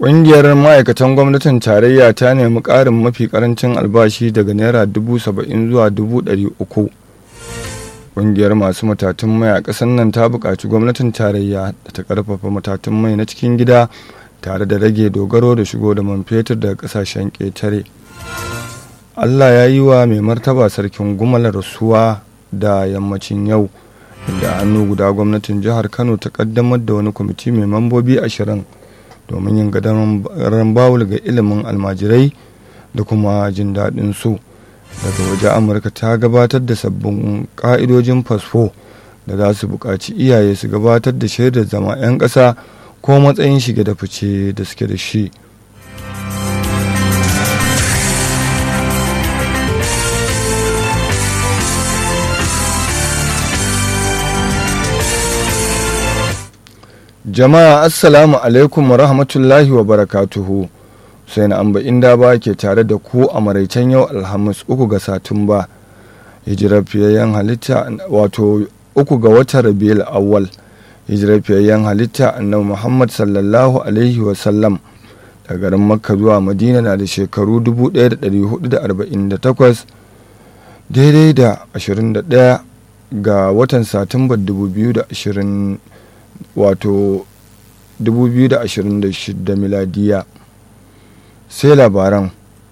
Ƙungiyar ma'aikatan gwamnatin tarayya ta nemi ƙarin mafi ƙarancin albashi daga Naira dubu saba'in zuwa dubu ɗari uku. Ƙungiyar masu matatun mai a ƙasar nan ta buƙaci gwamnatin tarayya da ta ƙarfafa matatun mai na cikin gida tare da rage dogaro da shigo da man fetur daga ƙasashen ƙetare. Allah ya yi wa mai martaba sarkin gumal rasuwa da yammacin yau inda hannu guda gwamnatin jihar Kano ta ƙaddamar da wani kwamiti mai mambobi ashirin. domin yin gadon bawul ga ilimin almajirai da kuma jin daɗin su daga waje amurka ta gabatar da sabbin ƙa'idojin fasfo da za su buƙaci iyaye su gabatar da shaidar zama 'yan ƙasa ko matsayin shige da fice da suke da shi jama'a assalamu alaikum wa rahmatullahi wa barakatuhu sai na amba inda ba ke tare da ku a maraicen yau alhamis uku ga satumba hijirar fiyayyen halitta wato uku ga watan rabiul awwal hijirar fiyayyen halitta annabi muhammad sallallahu alaihi wasallam da garin makka zuwa madina na da shekaru 1448 daidai da 21 ga watan satumbar 2020 wato 2026 miladiya sai labaran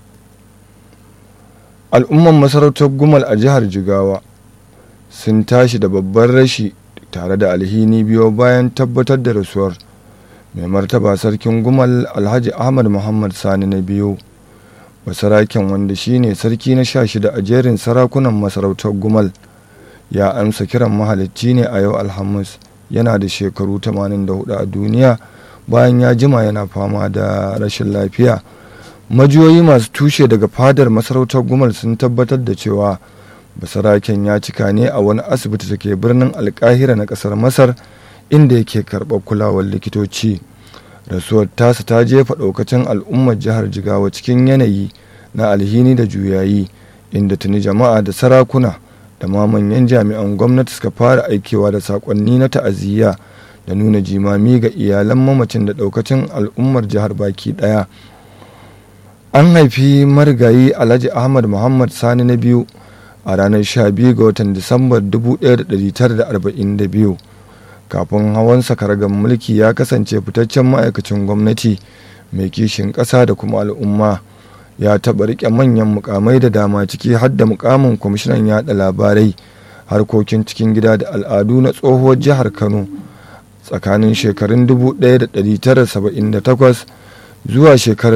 al'umman masarautar gumal a jihar jigawa sun tashi da babban rashi tare da alhini biyo bayan tabbatar da rasuwar mai martaba sarkin gumal alhaji ahmad muhammad sani na biyu basaraken wanda shine sarki na sha shida a jerin sarakunan masarautar gumal ya amsa kiran mahalicci ne a yau alhamis yana da shekaru 84 a duniya bayan ya jima yana fama da rashin lafiya majiyoyi masu tushe daga fadar masarautar gumal sun tabbatar da cewa basaraken ya cika ne a wani asibiti da ke birnin alkahira na kasar masar inda yake karɓar kulawar likitoci rasuwar tasa ta jefa ɗaukacin al'ummar jihar jigawa cikin yanayi na alhini da juyayi inda tuni jama'a da sarakuna da ma manyan jami'an gwamnati suka fara aikewa da sakonni na ta'aziyya da nuna jimami ga iyalan mamacin da daukacin al'ummar jihar baki daya an haifi marigayi alhaji ahmad muhammad sani na biyu a ranar 12 ga watan disambar 1942 kafin hawan sakaragan mulki ya kasance fitaccen ma'aikacin gwamnati mai kishin ƙasa da kuma al'umma ya taɓa riƙe manyan mukamai da dama ciki har da mukamin kwamishinan yaɗa labarai harkokin cikin gida da al'adu na tsohuwar jihar kano tsakanin shekarun 1978 zuwa shekarar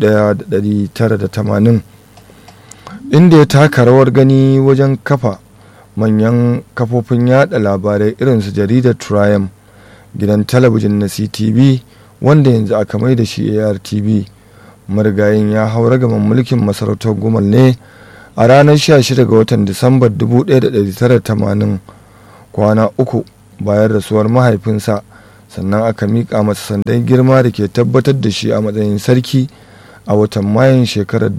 1980 inda ya taka rawar gani wajen kafa manyan kafofin yada labarai irinsu jaridar triumph gidan talabijin na ctv wanda yanzu aka mai da shi artv marigayin ya haura gaban mulkin masarautar gumal ne a ranar 16 ga watan disambar 1980 kwana uku bayan rasuwar mahaifinsa sannan aka miƙa masa sandan girma da ke tabbatar da shi a matsayin sarki a watan mayun shekarar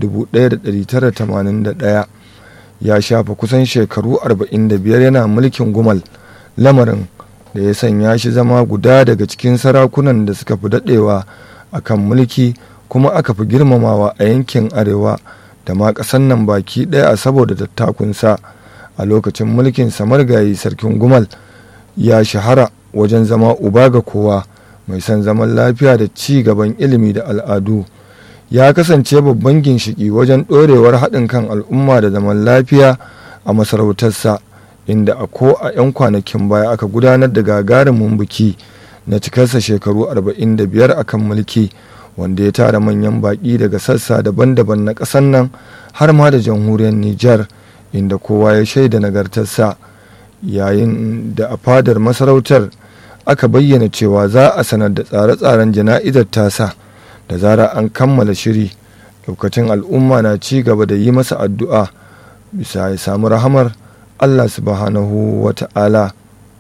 1981 ya shafa kusan shekaru 45 yana mulkin gumal lamarin da ya sanya shi zama guda daga cikin sarakunan da suka fi daɗewa a kan mulki kuma aka fi girmamawa a yankin arewa da ma ƙasan nan baki ɗaya saboda tattakunsa a lokacin mulkin samargayi sarkin gumal ya shahara wajen zama uba ga kowa mai son zaman lafiya da ci gaban ilimi da al'adu ya kasance babban ginshiki wajen ɗorewar haɗin kan al'umma da zaman lafiya a masarautarsa inda a ko a 'yan kwanakin baya aka gudanar da gagarumin biki na cikarsa shekaru 45 a kan mulki wanda ya tara manyan baƙi daga sassa daban-daban na ƙasar nan har ma da jamhuriyar Nijar inda kowa ya shaida nagartarsa yayin da a fadar masarautar aka bayyana cewa za a sanar da tsare-tsaren jana'izar tasa da zara an kammala shiri lokacin al'umma na ci gaba da yi masa addu'a bisa ya samu rahamar Allah subhanahu wa ta'ala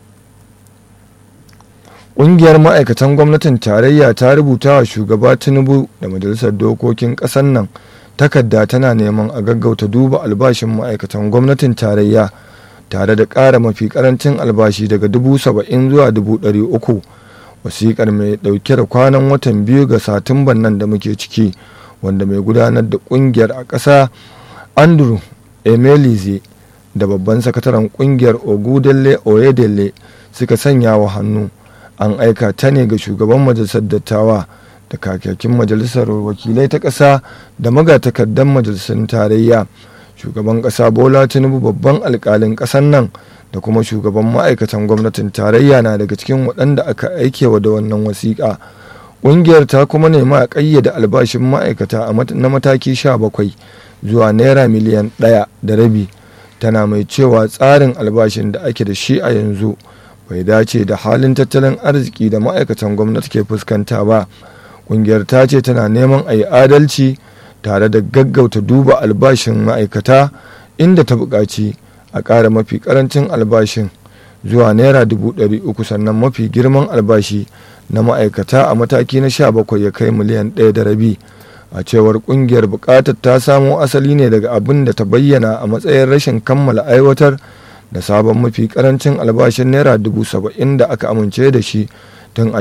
ƙungiyar ma'aikatan gwamnatin tarayya ta rubuta wa shugaba tinubu da majalisar dokokin ƙasar nan takarda tana neman a gaggauta duba albashin ma'aikatan gwamnatin tarayya tare da ƙara mafi ƙarancin albashi daga dubu saba'in zuwa dubu ɗari uku wasiƙar mai ɗauke da kwanan watan biyu ga satumban nan da muke ciki wanda mai gudanar da ƙungiyar a ƙasa andrew emelize da babban sakataren ƙungiyar ogudelle oyedele suka sanya wa hannu an aika ta ne ga shugaban majalisar dattawa da kakakin majalisar wakilai ta ƙasa da magatakardan majalisar tarayya shugaban ƙasa bola tinubu babban alƙalin ƙasar nan da kuma shugaban ma'aikatan gwamnatin tarayya na daga cikin waɗanda aka aikewa da wannan wasiƙa ƙungiyar ta kuma nemi a ƙayyade albashin ma'aikata na mataki 17 zuwa naira miliyan ɗaya da rabi tana mai cewa tsarin albashin da ake da shi a yanzu bai dace da halin tattalin arziki da ma'aikatan gwamnati ke fuskanta ba ƙungiyar ta ce tana neman a yi adalci tare da gaggauta duba albashin ma'aikata inda ta buƙaci a ƙara mafi ƙarancin albashin zuwa naira dubu ɗari uku sannan mafi girman albashi na ma'aikata a mataki na sha bakwai ya kai miliyan ɗaya da rabi a cewar ƙungiyar buƙatar ta samo asali ne daga abin da ta bayyana a matsayin rashin kammala aiwatar da sabon mafi ƙarancin albashin naira dubu saba'in da aka amince da shi tun a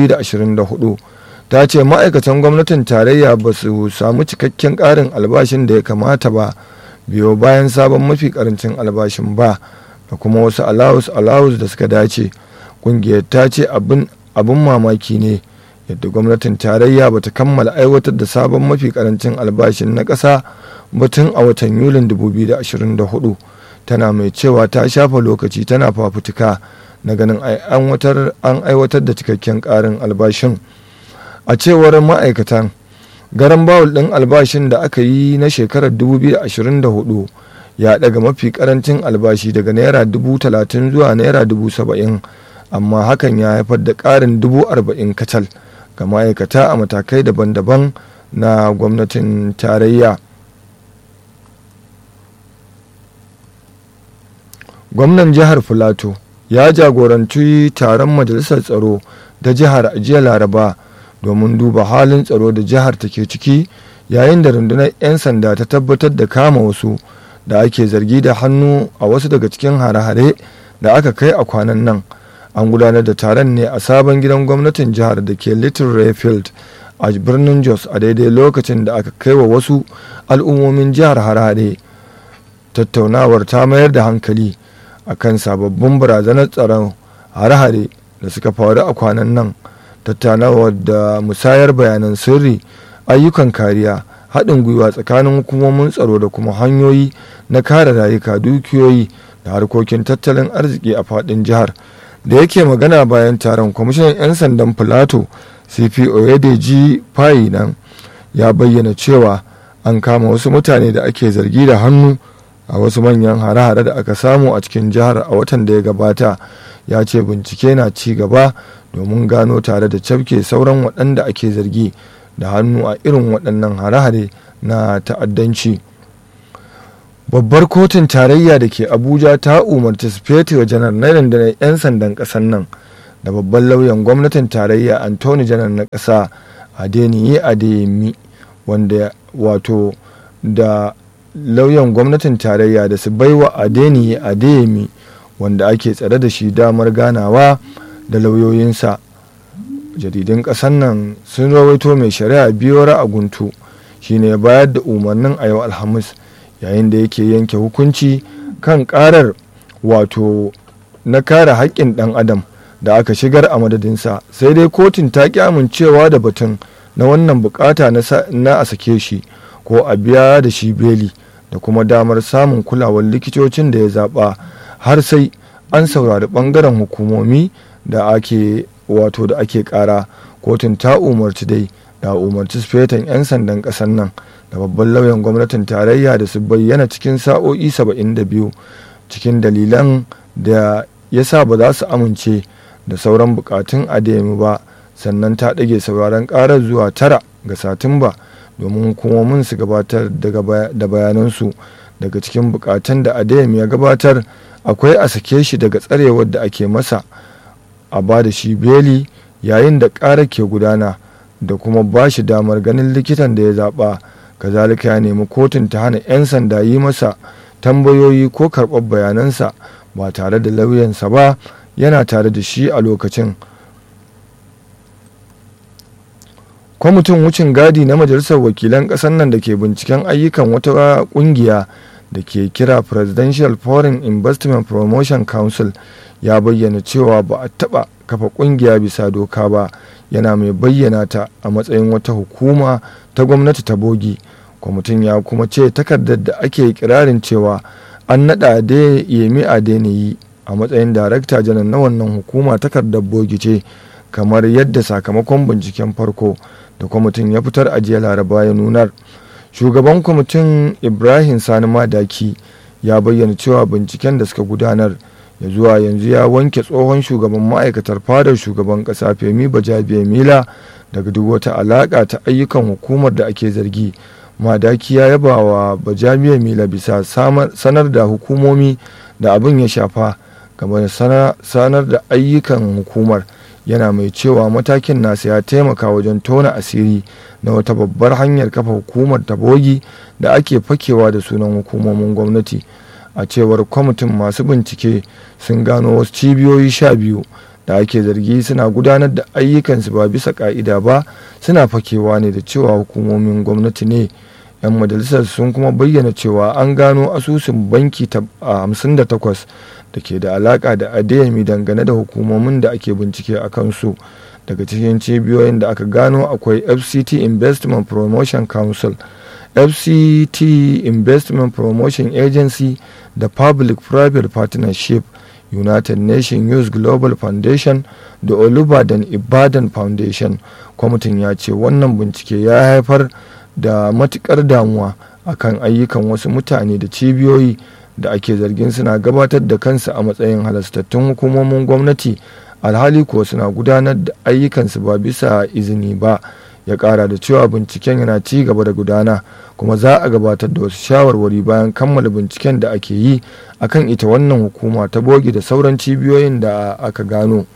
2024 ta ce ma'aikatan gwamnatin tarayya ba su samu cikakken ƙarin albashin da ya kamata ba biyo bayan sabon mafi karancin albashin ba da kuma wasu alawus alawus da suka dace kungiyar ta ce abin mamaki ne yadda gwamnatin tarayya bata kammala aiwatar da sabon mafi karancin albashin na ƙasa batun a watan yulin 2024 tana mai cewa ta shafa lokaci tana fafutuka na ganin an aiwatar da cikakken ƙarin albashin a cewar ma'aikatan garan bawul ɗin albashin da aka yi na shekarar 2024 ya daga mafi karancin albashi daga naira 30,000 zuwa naira 70,000 amma hakan ya haifar da ƙarin 40,000 kacal ga ma'aikata a matakai daban-daban na gwamnatin tarayya gwamnan jihar filato ya jagoranci taron majalisar tsaro da jihar jiya laraba domin duba halin tsaro da jihar take ciki yayin da rundunar 'yan sanda ta tabbatar da kama wasu da ake zargi da hannu a wasu daga cikin hare-hare da aka kai a kwanan nan an gudanar da taron ne a sabon gidan gwamnatin jihar da ke little rayfield a birnin jos a daidai lokacin da aka kai wa wasu al'ummomin jihar hare-hare tattaunawar ta mayar da hankali akan sababbin barazanar tsaron hare-hare da suka faru a kwanan nan tattaunawar da musayar bayanan sirri ayyukan kariya haɗin gwiwa tsakanin hukumomin tsaro da kuma hanyoyi na kare rayuka dukiyoyi da harkokin tattalin arziki a faɗin jihar da yake magana bayan taron kwamishinan 'yan sandan filato cp oyedeji fayi nan ya bayyana cewa an kama wasu mutane da ake zargi da hannu a wasu manyan hare-hare da aka samu a cikin jihar a watan da ya gabata ya ce bincike na ci gaba domin gano tare da cafke sauran waɗanda ake zargi da hannu a irin waɗannan hare-hare na ta'addanci babbar kotun tarayya da ke abuja ta umarci sufeto janar na rundunar 'yan sandan ƙasar nan da babban lauyan gwamnatin tarayya antoni janar na ƙasa adeniyi adeyemi wanda wato da lauyan gwamnatin tarayya da su baiwa adeniyi adeyemi wanda ake tsare da shi damar ganawa da lauyoyinsa jaridun ƙasar nan sun rawaito mai shari'a biyora a guntu shine ya bayar da umarnin a yau alhamis yayin da yake yanke hukunci kan karar wato na kare haƙƙin ɗan adam da aka shigar a madadinsa sai dai kotun ta ƙi amincewa da batun na wannan bukata na a sake shi ko a biya da shi beli da kuma damar samun kulawar likitocin da ya zaɓa har sai an saurari ɓangaren hukumomi da ake wato da ake ƙara kotun ta umarci dai da umarci sufetan 'yan sandan ƙasar nan da babban lauyan gwamnatin tarayya da su bayyana cikin sa'o'i 72 cikin dalilan da ya sa ba za su amince da sauran bukatun ademi ba sannan ta ɗage sauraron ƙarar zuwa tara ga satumba domin hukumomin su gabatar da bayanansu daga cikin bukatun da ademi ya gabatar akwai a sake shi daga tsarewar da ake masa a ba da shi beli yayin da ƙara ke gudana da kuma ba shi damar ganin likitan da ya zaɓa kazalika ya nemi kotun ta hana 'yan sanda yi masa tambayoyi ko karɓar bayanansa ba tare da lauyansa ba yana tare da shi a lokacin kwamitin wucin gadi na majalisar wakilan ƙasar nan da ke binciken ayyukan wata ƙungiya da ke kira presidential foreign investment promotion council ya bayyana cewa ba a taɓa kafa ƙungiya bisa doka ba yana mai bayyana ta a matsayin wata hukuma ta gwamnati ta bogi kwamitin ya kuma ce takardar da ake kirarin cewa an naɗa da yemi adeniyi a matsayin darakta janar na wannan hukuma takardar bogi ce kamar yadda sakamakon binciken farko da kwamitin ya fitar a jiya laraba ya nunar shugaban kwamitin ibrahim sani madaki ya bayyana cewa binciken da suka gudanar ya zuwa yanzu ya wanke tsohon shugaban ma'aikatar fadar shugaban kasa femi bajabiya mila daga duk wata alaka ta ayyukan hukumar da ake zargi madaki ya yaba wa bajabiya mila bisa sanar da hukumomi da abin ya shafa game da sanar da ayyukan hukumar yana mai cewa matakin nasa ya taimaka wajen tona asiri na wata babbar hanyar kafa hukumar tabogi da ake fakewa da sunan hukumomin gwamnati a cewar kwamitin masu bincike sun gano wasu cibiyoyi sha biyu da ake zargi suna gudanar da ayyukansu ba bisa ka'ida ba suna fakewa ne da cewa hukumomin gwamnati ne 'yan majalisar sun kuma bayyana cewa an gano asusun banki a 58 da ke da alaka da adeyemi dangane da hukumomin da ake bincike a kansu daga cikin cibiyoyin da aka gano akwai fct investment promotion council fct investment promotion agency da public private partnership united nations youth global foundation da olubadan ibadan foundation kwamitin ya ce wannan bincike ya haifar da matukar damuwa akan ayyukan wasu mutane da cibiyoyi da ake zargin suna gabatar da kansu a matsayin halastattun hukumomin gwamnati alhali kuwa suna gudanar da ayyukansu ba bisa izini ba ya kara da cewa binciken yana ci gaba da gudana kuma za a gabatar da wasu shawarwari bayan kammala binciken da ake yi akan ita wannan hukuma ta bogi da sauran cibiyoyin da aka gano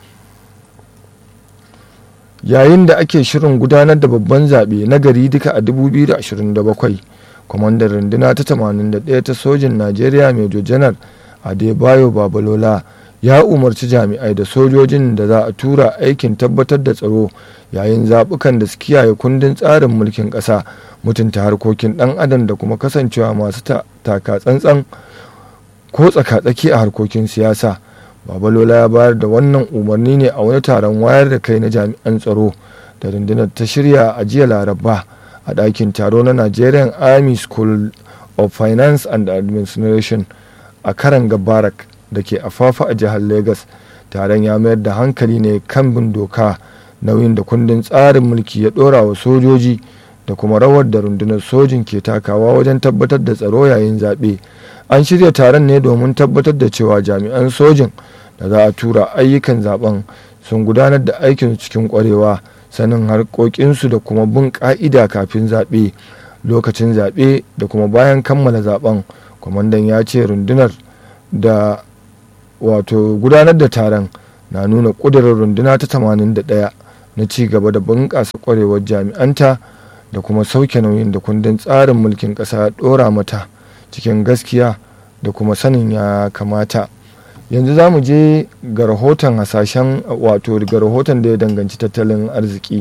yayin da ake shirin gudanar da babban zaɓe na gari duka a 2027 kwamandan runduna ta 81 ta sojin najeriya major janar adebayo babalola ya umarci jami'ai da sojojin da za a tura aikin tabbatar da tsaro yayin zaɓukan da su kiyaye kundin tsarin mulkin ƙasa mutunta harkokin ɗan adam da kuma kasancewa masu taka tsantsan ko tsaka-tsaki a harkokin siyasa babalola ya bayar da wannan umarni ne a wani taron wayar da kai na jami'an tsaro da rundunar ta shirya a jiya laraba a ɗakin taro na nigerian army school of finance and administration a karan gabarak da ke afafa a jihar lagos taron ya mayar da hankali ne kan bin doka nauyin da kundin tsarin mulki ya ɗora wa sojoji da kuma rawar da rundunar sojin ke takawa wajen tabbatar da tsaro yayin zaɓe an shirya taron ne domin tabbatar da cewa jami'an sojin da za a tura ayyukan zaben sun gudanar da aikin cikin kwarewa sanin harkokinsu da kuma bin ka'ida kafin zaɓe lokacin zaɓe da kuma bayan kammala zaben kwamandan ya ce rundunar da wato gudanar da taron na nuna ƙudurin runduna ta 81 na ci gaba da bunƙasa kwarewar jami'anta da kuma sauke nauyin da kundin tsarin mulkin ƙasa ɗora mata cikin gaskiya da kuma sanin ya kamata yanzu za mu je ga rahoton hasashen wato ga rahoton da ya danganci tattalin arziki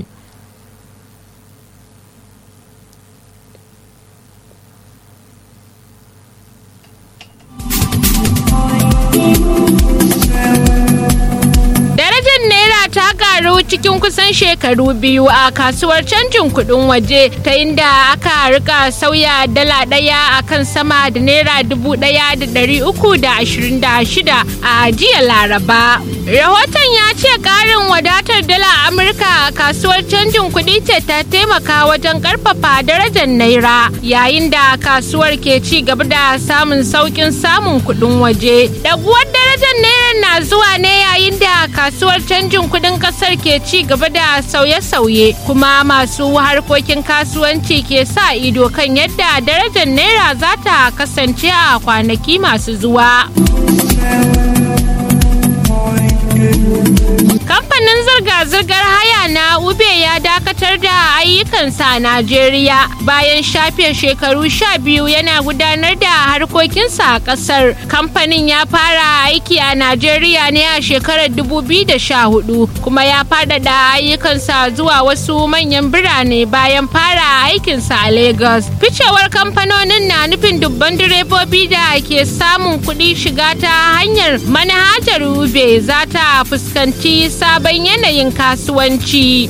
karu cikin kusan shekaru biyu a kasuwar canjin kudin waje ta inda aka rika sauya dala daya a kan sama da naira dubu daya da dari uku da ashirin da shida a jiya laraba rahoton ya ce karin wadatar dala amurka a kasuwar canjin kudi ce ta taimaka wajen karfafa darajar naira yayin da kasuwar ke ci gaba da samun saukin samun kudin waje daguwar darajar naira na zuwa ne yayin da kasuwar canjin kudin kasar ke ci gaba da sauye-sauye kuma masu harkokin kasuwanci ke sa ido kan yadda darajar naira za ta kasance a kwanaki masu zuwa. kamfanin zirga-zirgar haya na ube ya dakatar da ayyukansa a najeriya bayan shafe shekaru sha biyu yana gudanar da harkokinsa a kasar kamfanin ya fara aiki a najeriya ne a shekarar 2014 kuma ya faɗaɗa ayyukansa zuwa wasu manyan birane bayan fara aikinsa a lagos ficewar kamfanonin na nufin dubban direbobi da ke samun kuɗi shiga ta hanyar manhajar ube za ta fuskanci sabon yanayin kasuwanci.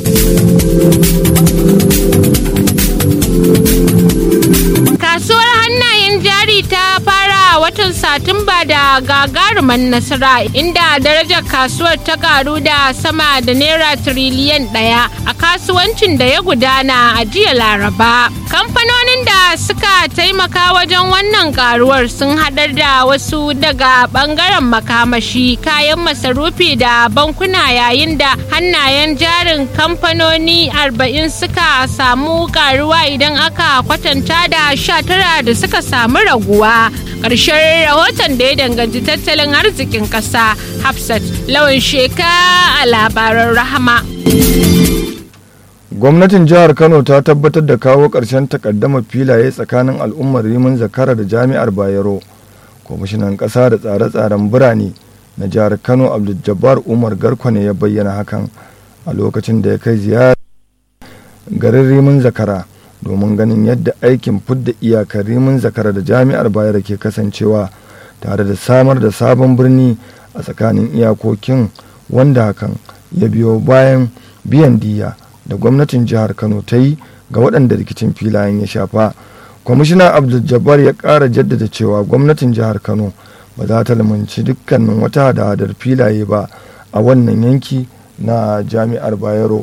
Kasuwar hannayen jari ta fara watan Satumba da gagaruman nasara inda darajar kasuwar ta karu da sama da naira tiriliyan ɗaya a kasuwancin da ya gudana a jiya Laraba. Kamfanonin da suka taimaka wajen wannan karuwar sun haɗar da wasu daga ɓangaren makamashi kayan masarufi da bankuna yayin da hannayen jarin kamfanoni 40 suka samu karuwa idan aka kwatanta da 19 da suka samu raguwa. Ƙarshen rahoton da ya danganci tattalin arzikin ƙasa Hafsat lawan sheka a labaran rahama. gwamnatin jihar kano ta tabbatar da kawo ƙarshen takaddama filaye tsakanin al'ummar rimin zakara da jami'ar bayero kwamishinan ƙasa da tsare-tsaren birane na jihar kano abdul umar garko ne ya bayyana hakan a lokacin da ya kai ziyara garin rimin zakara domin ganin yadda aikin fidda iyakar rimin zakara da jami'ar bayero ke kasancewa tare da samar da sabon birni a tsakanin iyakokin wanda hakan ya biyo bayan biyan diya da gwamnatin jihar kano ta yi ga waɗanda rikicin filayen ya shafa kwamishina abdul jabbar ya ƙara jaddada cewa gwamnatin jihar kano ba za ta lamunci dukkanin wata hada-hadar filaye ba a wannan yanki na jami'ar bayero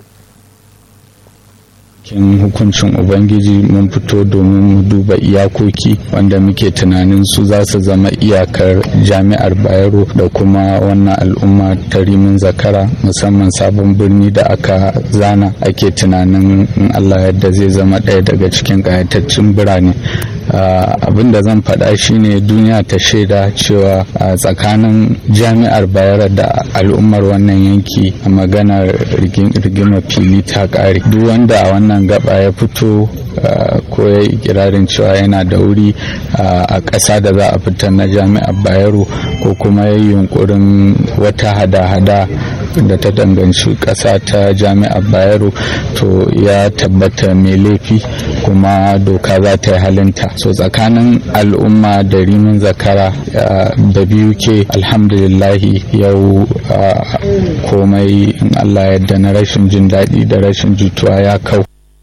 cikin hukuncin ubangiji mun fito domin mu duba iyakoki wanda muke tunanin su za su zama iyakar jami'ar bayero da kuma wannan al'umma ta rimin zakara musamman sabon birni da aka zana ake tunanin in allah yadda zai zama ɗaya daga cikin ƙayataccen birane abin da zan faɗa shine duniya ta shaida cewa a tsakanin jami'ar bayero da al'ummar wannan yanki a maganar rigima fili ta ƙare duk wanda a wannan wannan gaba ya fito ko ya yi kirarin cewa yana da wuri a ƙasa da za a fitar na jami'ar bayero ko kuma ya yi yunkurin wata hada-hada da ta danganci ƙasa ta jami'ar bayero to ya tabbata mai laifi kuma doka za ta yi halinta so tsakanin al'umma da rimin zakara da biyu ke alhamdulillahi yau komai in allah yadda na rashin jin daɗi da rashin jituwa ya kau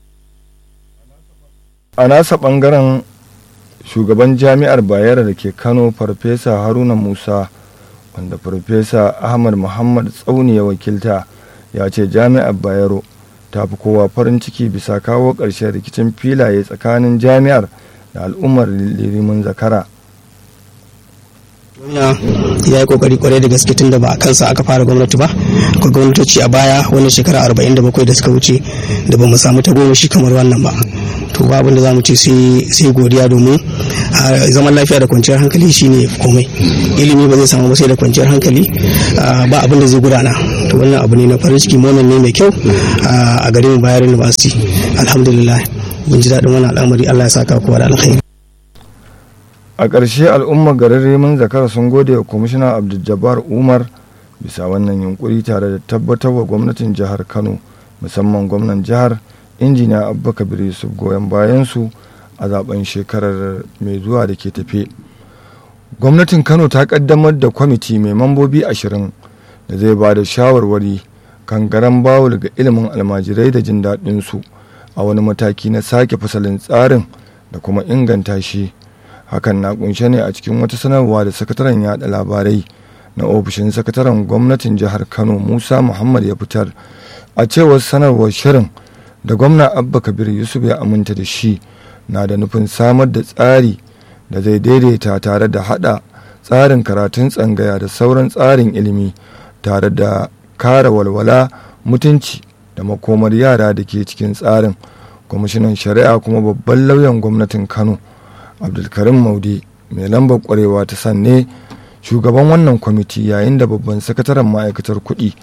a nasa bangaren shugaban jami'ar bayero da ke kano farfesa haruna musa wanda farfesa ahmad muhammad tsauni ya wakilta ya ce jami'ar bayero ta fi kowa farin ciki bisa kawo ƙarshen rikicin filaye tsakanin jami'ar da al'ummar lirimin zakara ya yi kokari kwarai da gaske tun da ba a kansa aka fara gwamnati ba akwai gwamnatoci a baya wani shekara 47 da suka wuce da ba mu samu ta goma shi kamar wannan ba to ba abin da za mu ce sai godiya domin zaman lafiya da kwanciyar hankali shine komai ilimi ba zai samu ba sai da kwanciyar hankali ba abin da zai gudana to wannan abu ne na farin ciki monan ne mai kyau a garin bayar university alhamdulillah mun ji daɗin wannan al'amari allah ya saka kowa da alkhairi a ƙarshe al'ummar garin remin zakara sun gode wa kwamishina abdul umar bisa wannan yunkuri tare da tabbatar wa gwamnatin jihar kano musamman gwamnan jihar injiniya abba kabir yusuf goyon bayansu a zaben shekarar mai zuwa da ke tafe gwamnatin kano ta kaddamar da kwamiti mai mambobi ashirin da zai ba da shawarwari kan garan bawul ga ilimin almajirai da jin daɗinsu a wani mataki na sake fasalin tsarin da kuma inganta shi hakan na kunshe ne a cikin wata sanarwa da sakataren yada labarai na ofishin sakataren gwamnatin jihar kano musa muhammad ya fitar a cewar sanarwar shirin da gwamna abba kabir yusuf ya aminta da shi na da nufin samar da tsari da zai daidaita tare da hada tsarin karatun tsangaya da sauran tsarin ilimi tare da kare walwala mutunci da makomar yara da ke cikin tsarin kwamishinan shari'a kuma babban lauyan gwamnatin kano abdulkarim maudi mai lambar kwarewa ta sanne shugaban wannan kwamiti yayin da babban sakataren ma'aikatar kuɗi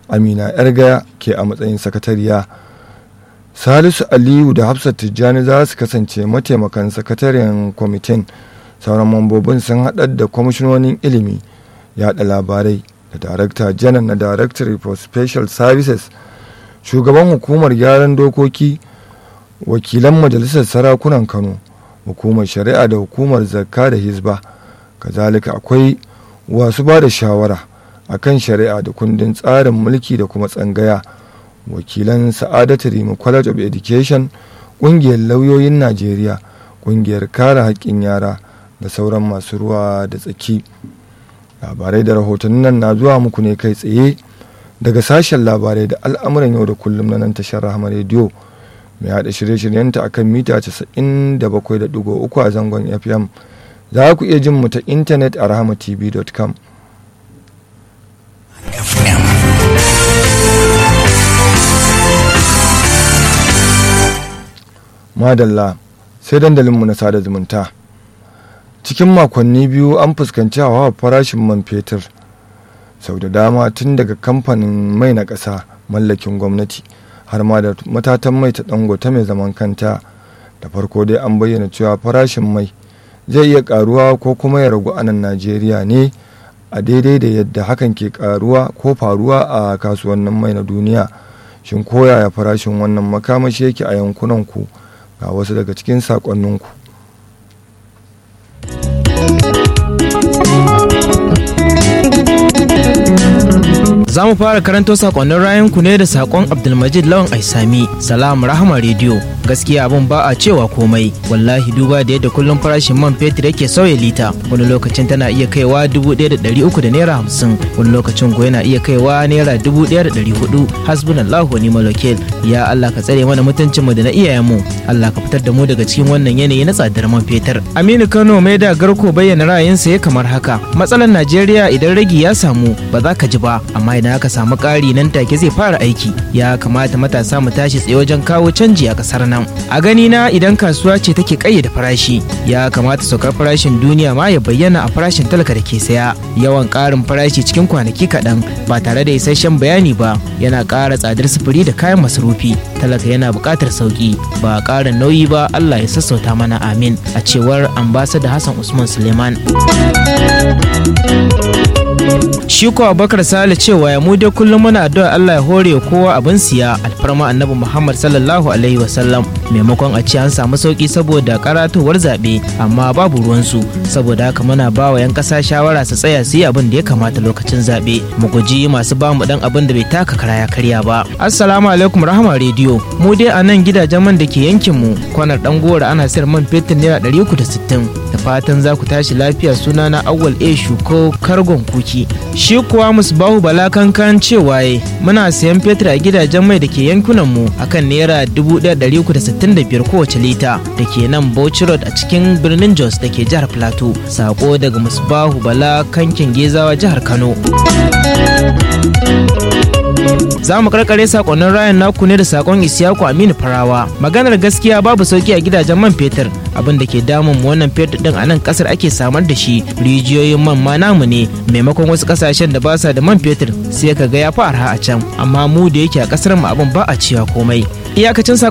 amina yargaya ke a matsayin sakatariya salisu aliyu da hafsat tijjani za su kasance mataimakan sakataren kwamitin sauran mambobin sun haɗar da kwamishinonin ilimi yaɗa labarai da darakta janar na directory for special services shugaban hukumar gyaran dokoki wakilan majalisar sarakunan kano hukumar shari'a da hukumar zakka da hizba kazalika akwai wasu ba da shawara akan shari'a da kundin tsarin mulki da kuma tsangaya wakilan sa'adatu rimu college of education ƙungiyar lauyoyin najeriya ƙungiyar kare haƙƙin yara da sauran masu ruwa da tsaki labarai da rahotannin nan na zuwa muku ne kai tsaye daga sashen labarai da al'amuran yau da kullum na nan tashar rahama rediyo mai haɗa shirye-shiryenta akan mita 97.3 a zangon fm za ku iya jin mu ta intanet a rahamatv.com FM. madalla sai dandalinmu na sada zumunta cikin makonni biyu an fuskanci hawa farashin man fetur sau da dama tun daga kamfanin mai na ƙasa mallakin gwamnati har ma da matatan mai ta dangote mai zaman kanta da farko dai an bayyana cewa farashin mai zai iya karuwa ko kuma ya ragu a nan najeriya ne a daidai da yadda hakan ke karuwa ko faruwa a kasuwannin mai na duniya shin koyaya farashin wannan makamashi yake a yankunan ku ga wasu daga cikin sakonninku Za mu fara karanto sakonnin rayanku ne da sakon Abdulmajid Lawan Aisami, Salam Rahama Radio. Gaskiya abun ba a cewa komai, wallahi duba da yadda kullum farashin man fetur yake sauya lita, wani lokacin tana iya kaiwa dubu ɗaya da ɗari uku da naira hamsin, wani lokacin ko yana iya kaiwa naira dubu ɗaya da ɗari hudu, hasbunallahu wa ni'mal wakil. Ya Allah ka tsare mana mutuncinmu da na iyayenmu, Allah ka fitar da mu daga cikin wannan yanayi na tsadar man fetur. Aminu Kano mai da garko bayyana ra'ayinsa ya kamar haka, matsalar Najeriya idan ragi ya samu ba za ka ji ba, amma idan aka samu ƙari nan take zai fara aiki ya kamata matasa mu tashi tsaye wajen kawo canji a ƙasar nan a gani na idan kasuwa ce take ƙayyade farashi ya kamata saukar farashin duniya ma ya bayyana a farashin talaka da ke saya yawan ƙarin farashi cikin kwanaki kaɗan ba tare da isasshen bayani ba yana ƙara tsadar sufuri da kayan masarufi talaka yana buƙatar sauƙi ba ƙarin nauyi ba Allah ya sassauta mana amin a cewar ambasada Hassan Usman Suleiman. shi ko abubakar sale cewa ya mu dai kullum muna addu'a Allah ya hore kowa abin siya alfarma annabi Muhammad sallallahu alaihi wasallam maimakon a ce an samu sauki saboda karatowar zaɓe amma babu ruwansu saboda haka muna ba wa 'yan ƙasa shawara su tsaya su yi abin da ya kamata lokacin zaɓe mu guji masu ba mu dan abin da bai taka kara ya karya ba assalamu alaikum rahama rediyo mu dai a nan gidajen man da ke yankin mu kwanar dan gora ana sayar man fetur naira 360 da fatan za ku tashi lafiya suna na awwal a shuko kargon kuki shi kuwa musbahu bala kankan cewa muna sayan fetur a gidajen mai da ke yankunan mu akan naira 1365 kowace lita da ke nan bauchi road a cikin birnin jos da ke jihar plateau sako daga musbahu bala kankin gezawa jihar kano za mu karkare sakonnin rayan naku ne da sakon isiyaku aminu farawa maganar gaskiya babu sauki a gidajen man fetur abin da ke damun mu wannan fetur din a nan kasar ake samar da shi rijiyoyin man ma namu ne maimakon wasu kasashen da ba sa da man fetur sai ka ga ya fi arha a can amma mu da yake a kasar mu abin ba a cewa komai iyakacin